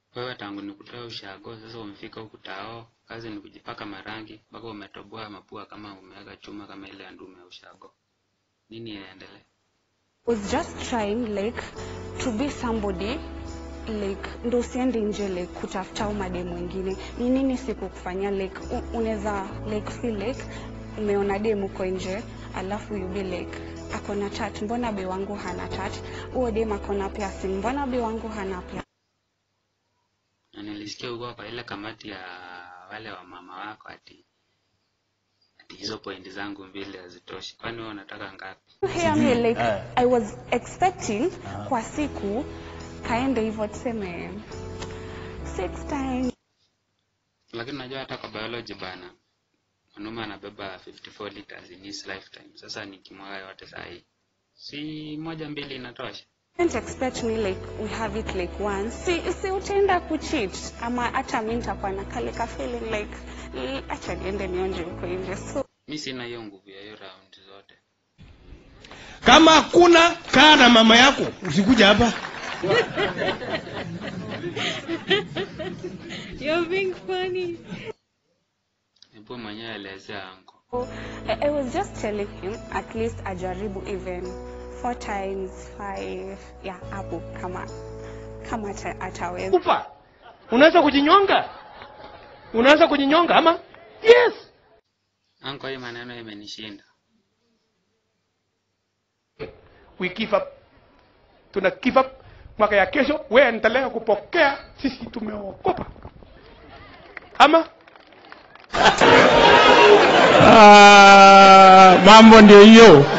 wewe tangu nikutoa ushago sasa umefika huku tao kazi ni kujipaka marangi mpaka umetoboa mapua kama umeweka chuma kama ile ya ndume ya ushago nini inaendelea was just trying like to be somebody like ndo usiende nje like kutafuta umade mwingine ni nini sikukufanyia like u- unaweza like feel like umeona dem uko nje alafu you be like akona tat mbona be wangu hana tat huo dem akona piercing mbona be wangu hana piercing na nilisikia huko kwa ile kamati ya wale wa mama wako ati ati hizo pointi zangu mbili hazitoshi kwani wewe unataka ngapi You hear me like Eh. I was expecting kwa siku kaende hivyo tuseme six times lakini unajua hata kwa biology bana mwanaume anabeba 54 liters in his lifetime sasa nikimwaga yote saa hii si moja mbili inatosha Don't expect me like we have it like once. Si, si utaenda kucheat ama hata mi nitakuwa na kale ka feeling like "Mm, acha niende nionje huko nje. So mi sina hiyo nguvu ya hiyo round zote kama hakuna kaa na mama yako usikuja hapa You're being funny. hebu mwenyewe elezea anko I, I was just telling him at least ajaribu even four times five yeah hapo kama kama ata, ataweza. kufa unaweza kujinyonga unaweza kujinyonga ama yes anko hii maneno imenishinda we give up tuna give up mwaka ya kesho we endelea kupokea sisi tumeokopa ama ah, mambo ndio hiyo